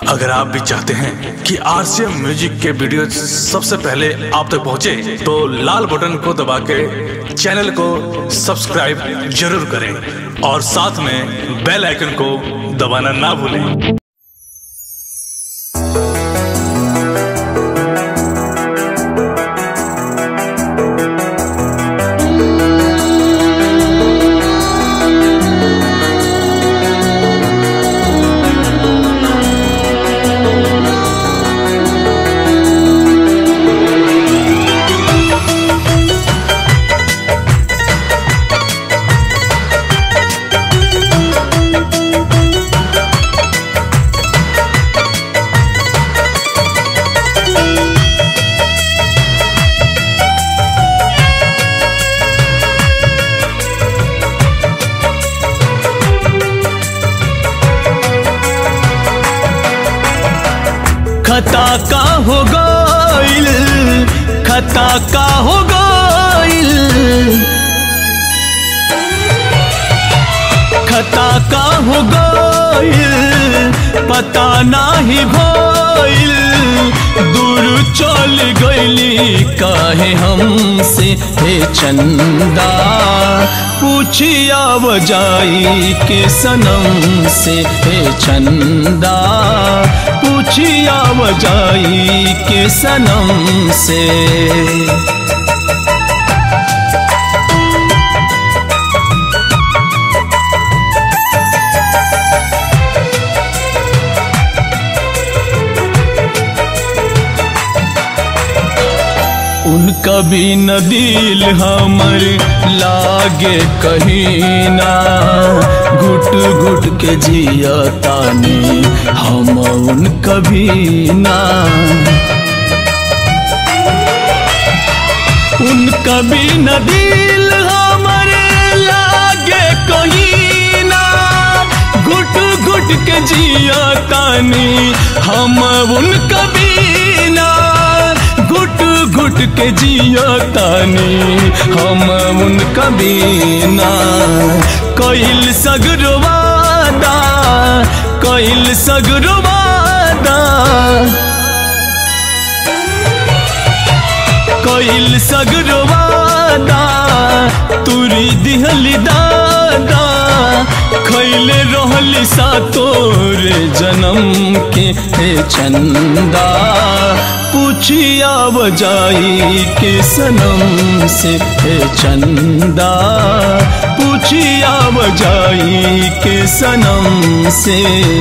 अगर आप भी चाहते हैं कि आरसीएम म्यूजिक के वीडियो सबसे पहले आप तक पहुंचे, तो लाल बटन को दबा के चैनल को सब्सक्राइब जरूर करें और साथ में बेल आइकन को दबाना ना भूलें खता का हो गइल खता का हो गइल खता का हो गइल पता नाही भइल दूर चल गइली काहे हमसे हे चंदा पूछिया बजाई के सनम से हे चंदा पूछिया बजाई के सनम से उनका भी न दिल हमर लागे कहीं ना घुट घुट के जिया तानी हम उनका भी ना उनका भी न दिल हमर लागे कहीं ना घुट घुट के जिया तानी हम उनका भी ना घुट घुट के जिया तानी हम उनका बीना कइल सगरवादा कइल सगरवादा कइल सगरवादा तुरी दिहली दादा खैले रहली सा तोरे जन्म के हे चंदा पूछिया बजाई के सनम से हे चंदा पूछिया बजाई के सनम से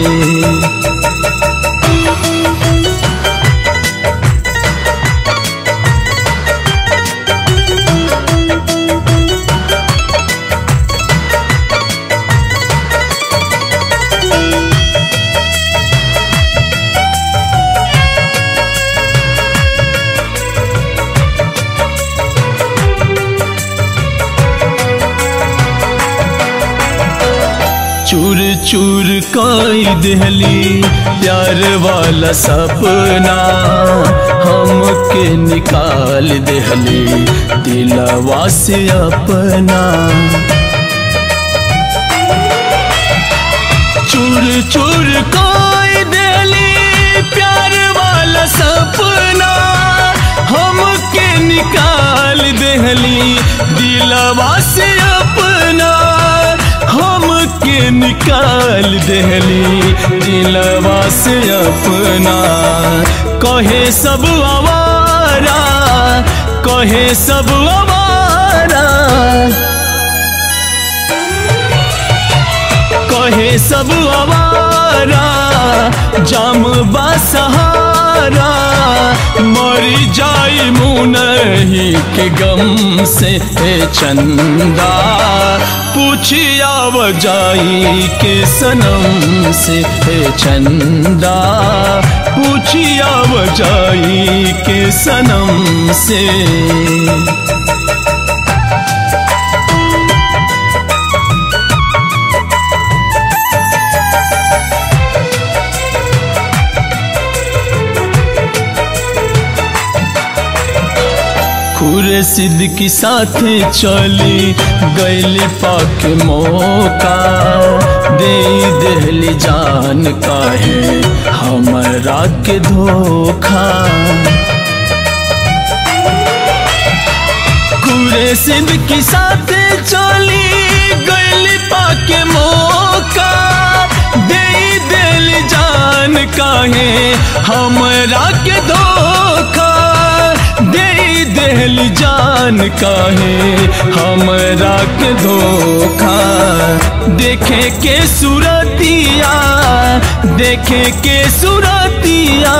चूर चूर कई दहली प्यार वाला सपना हमके निकाल दहली दिलवा से अपना चूर चूर कई दहली प्यार वाला सपना हमके निकाल दहली दिलवा से अपना हमके निकाल दहली दिलवा से अपना कहे सब आवारा कहे सब आवारा कहे सब आवारा जाम सहारा मरी जाई मुनही के गम से हे चंदा पूछिया बजाई के सनम से हे चंदा पूछिया बजाई के सनम से खुरे सिद्ध की साथे चली गैली पाक मौका दे देहली जान काहे हम के धोखा कुरे सिंध की साथ चली गैली पाके मौका दे दिल जान काहे हमरा के धोखा दे दिल जान काहे हमरा के धोखा देखे के सूरतिया देखे के सूरतिया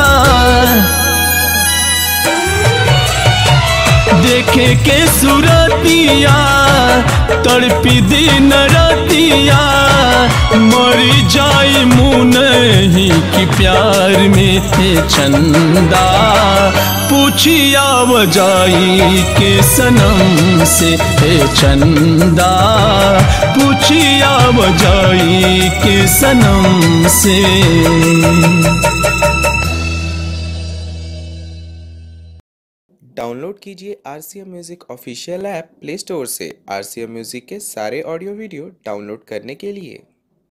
देखे के सूरतिया तड़पी दिन रतिया मरी जाई मुँह नहीं कि प्यार में थे चंदा पूछिया बजाई के सनम से हे चंदा पूछिया बजाई के सनम से डाउनलोड कीजिए R C M music official app Play Store से आर सी एम म्यूज़िक के सारे ऑडियो वीडियो डाउनलोड करने के लिए